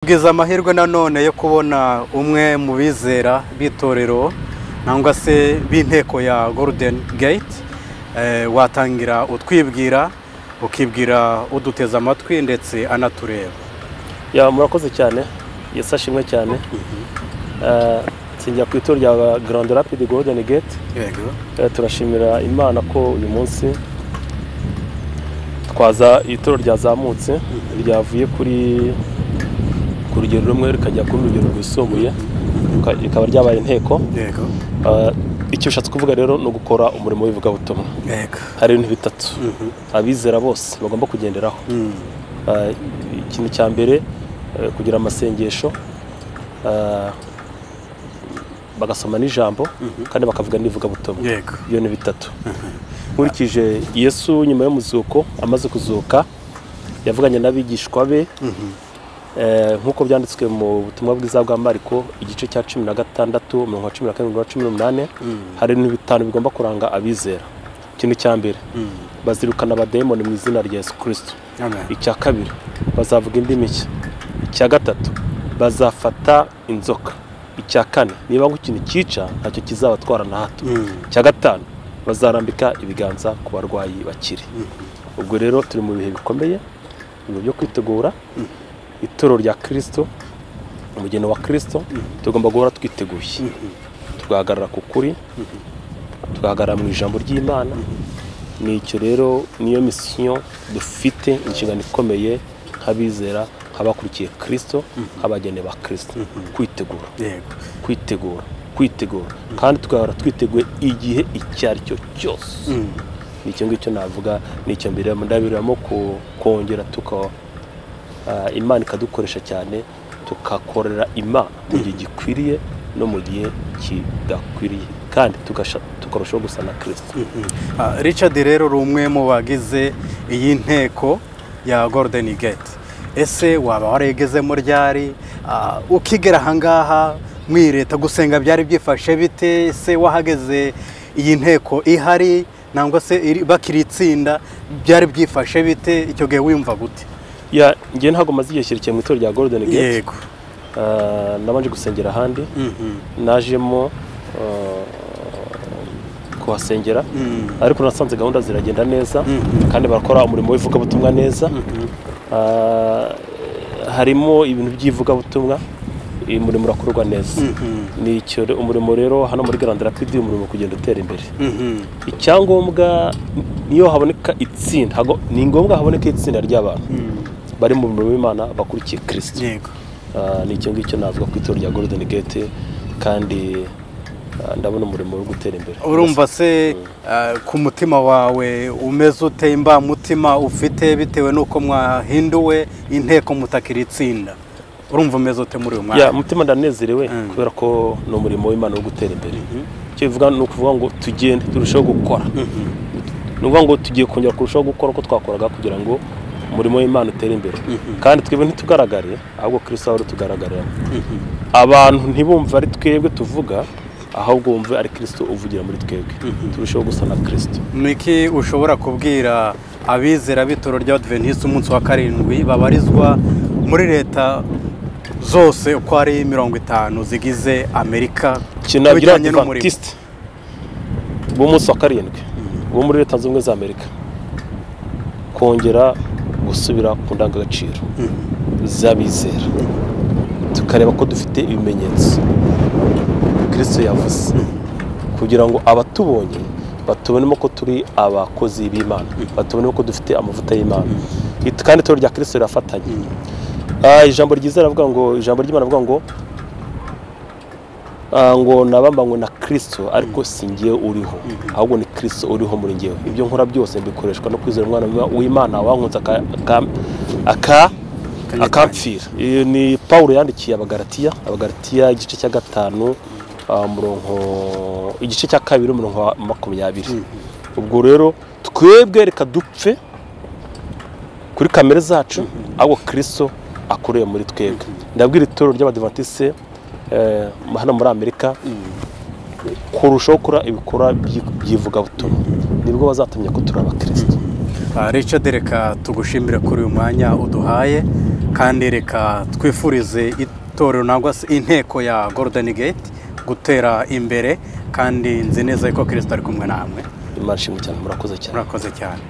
tubwiza amahirwe nanone yo kubona umwe mu bizera b'itorero cyangwa se b'inteko ya goludeni gate watangira utwibwira ukibwira uduteze amatwi ndetse anatureba ya murakoze cyane yesu ashimwe cyane nsinjya ku itorero rya garandi rapidi goludeni gate yego turashimira imana ko uyu munsi twaza itoro ryazamutse ryavuye kuri ku rugero rumwe rikajya kuri urugero rwisumbuye ruka- rikaba ryabaye inteko yego Ah, icyo bishatse kuvuga rero ni ugukora umurimo w'ivugabutumwa yego hari ibintu bitatu abizera bose bagomba kugenderaho Mm. Ah, ikintu cya mbere eh, kugira amasengesho ah, bagasoma n'ijambo kandi bakavuga n'ivugabutumwa yego iyo ni bitatu nkurikije yesu nyuma y'umuzuko amaze kuzuka yavuganye n'abigishwa be Eh, nk'uko byanditswe mu butumwa bwiza bwa mariko igice cya cumi na gatandatu mirongo cumi na karindwi na cumi n'umunani hari ibintu bitanu bigomba kuranga abizera ikintu cya mbere bazirukana abadayimoni mu izina rya yesu kirisito Amen. icya kabiri bazavuga indimi nshya icya gatatu bazafata inzoka icya kane niba nk'ikintu cyica ntacyo kizabatwara na hato icya gatanu bazarambika ibiganza ku barwayi bakiri ubwo rero turi mu bihe bikomeye mu byo kwitegura itoro rya kirisito umugeni wa kirisito tugomba guhora twiteguye tugahagarara ku kuri tugahagarara mu ijambo ry'imana ni icyo rero niyo misiyo dufite inshingano ikomeye nk'abizera nk'abakurikiye kirisito nk'abageni ba kirisito kwitegura yego kwitegura kwitegura kandi tugahora twiteguye igihe icyo ari cyo cyose ni icyo ngicyo navuga ni icyo mbere ndabiriramo kongera tuka ah, imana ikadukoresha cyane tukakorera imana mu gihe gikwiriye no mu gihe kidakwiriye kandi tugasha- tukarushaho gusa na kirisito Ah, Richard rero uri umwe mu bagize iyi nteko ya Golden Gate ese waba warigezemo ryari Ah, ukigera ahangaha mwireta gusenga byari byifashe bite se wahageze iyi nteko ihari nangwa se iri- bakiri itsinda byari byifashe bite icyo gihe wiyumva gute Ya, njye ntabwo maze igihe kirekire mu itorero rya golden gate yego Ah, nabanje gusengera ahandi Mhm. najemo ah, kuhasengera ariko nasanze gahunda ziragenda neza kandi barakora umurimo w'ivugabutumwa neza Ah, harimo ibintu by'ivugabutumwa uyu murimo urakorwa neza ni icyo re- umurimo rero hano muri garanda rapidi umurimo kugenda utera imbere Mhm. icyangombwa niyo haboneka itsinda hago- ni ngombwa haboneka itsinda ry'abantu bari mu murimo w'imana bakurikiye kirisito yego Ah, ni icyo ngicyo navuga ku itorero rya golden gate kandi ah, ndabona umurimo wo gutera imbere urumva se eh, ku mutima wawe umeze ute imbamutima ufite bitewe n'uko mwahinduwe inteko mutakira itsinda urumva umeze ute muri uyu ya mwanya mutima ndanezerewe Mm. kubera ko ni umurimo w'imana wo gutera imbere icyo bivuga ni ukuvuga ngo tugende turusheho gukora ni ukuvuga ngo tugiye kongera kurushaho gukora uko twakoraga kugira ngo umurimo w'imana utere imbere kandi twebwe ntitugaragare ahubwo kirisito ahora tugaragarira abantu ntibumve ari twebwe tuvuga ahubwo bumve ari kirisito uvugira muri twebwe turusheho gusa na kirisito ni iki ushobora kubwira abizera b'itoro rya adventiste umunsi wa karindwi babarizwa muri leta zose uko ari mirongo itanu zigize amerika kinagira ku bijyanye n'umurimo. adventiste b'umunsi wa karindwi bo muri leta zunze ubumwe za amerika kongera gusubira ku ndangagaciro z'abizera tukareba ko dufite ibimenyetso kirisito yavuze kugira ngo abatubonye batubonemo ko turi abakozi b'imana batubonemo ko dufite amavuta y'imana It- kandi itorero rya kirisito rirafatanye Ah, ijambo ryiza riravuga ngo ijambo ry'imana rivuga ngo Ah, ngo nabambanywe na kirisito ariko si ngewe uriho ahubwo ni kirisito uriho muri ngewe ibyo nkora byose bikoreshwa no kwizera umwana w'imana wankunze aka- aka- aka- akampfira Iyo ni paul yandikiye abagaratiya abagaratiya igice cya gatanu ah, umurongo igice cya kabiri umurongo wa makumyabiri ubwo rero twebwe reka dupfe kuri kamere zacu ahubwo kirisito akoreye muri twebwe ndabwira itorero ry'abadivatise hano muri amerika kurushaho gukora ibikorwa by'i- by'ivugabutumwa nibwo bazatumye ko turi abakirisito Ah, Richard reka tugushimire kuri uyu mwanya uduhaye kandi reka twifurize itorero nangwa se inteko ya golden gate gutera imbere kandi nzi neza ko kirisita ari kumwe namwe imana ishimwe cyane murakoze cyane murakoze cyane